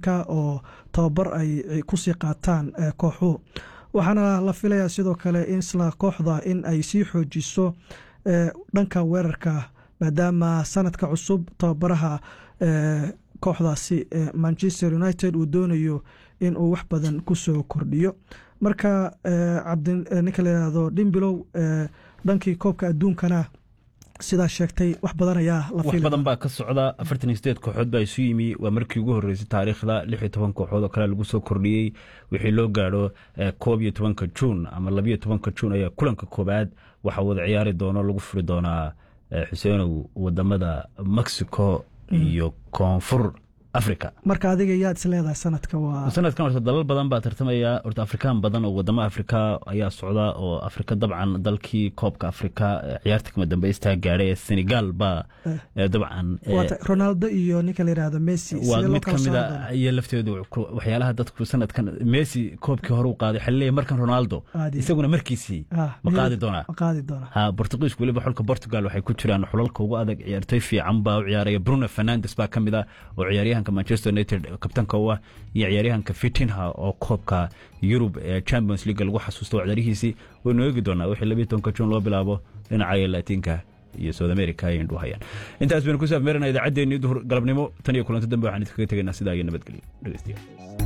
maraykanka oo tababar ay kusii qaataan kooxuhu waxaana la filayaa sidoo kale in isla kooxda in ay sii xoojiso dhanka weerarka maadaama sanadka cusub tababaraha kooxdaasi manchester united uu doonayo in uu wax badan kusoo kordhiyo marka ninka layihahdo dhimbilow dhankii koobka adduunkana sidaa sheegtay wax badan ayaa wax badan baa ka socda afartan iyo sideed kooxood baa isu yimi waa markii ugu horreysay taariikhda lix iyo toban kooxood oo kale lagu soo kordhiyey wixii loo gaadho koob iyo tobanka juun ama labiyo tobanka juun ayaa kulanka koobaad waxaa wada ciyaari doono lagu furi doonaa xuseenow wadamada mexico iyo koonfur africa marka adiga yaad is leedahay sanadka waa sanadkan horta dalal badan baa tartamaya horta afrikaan badan oo wadamo afrika ayaa socda oo afrika dabcan dalkii koobka afrika ciyaarta kama dambeystaa gaadhay ee senegal baa dabcan ronaldo iyo ninka la yihahdo messi waa mid ka mid a iyo lafteedu waxyaalaha dadku sanadkan messi koobkii hore u qaaday waxaa laleeyahay markan ronaldo isaguna markiisii ma qaadi doonaa qaadi doonaa ha bortugiisku weliba xulka portugal waxay ku jiraan xulalka ugu adag ciyaartoy fiican baa u ciyaaraya bruno fernandes baa ka mid ah oo ciyaaryahan manchester united kabtanka u ah iyo ciyaaryahanka fitinha oo koobka yurub ee champions league lagu xasuusto ciyaarihiisii waynu eegi doonaa wixii labiyi tobanka juun loo bilaabo dhinaca latiinka iyo south america ay indhu hayaan intaas baynu ku saafmeerana idaacaddeenii duhur galabnimo tan iyo kulanto dambe waxaan idinkaga tegaynaa sidaa iyo nabadgelyo dhegeystayaal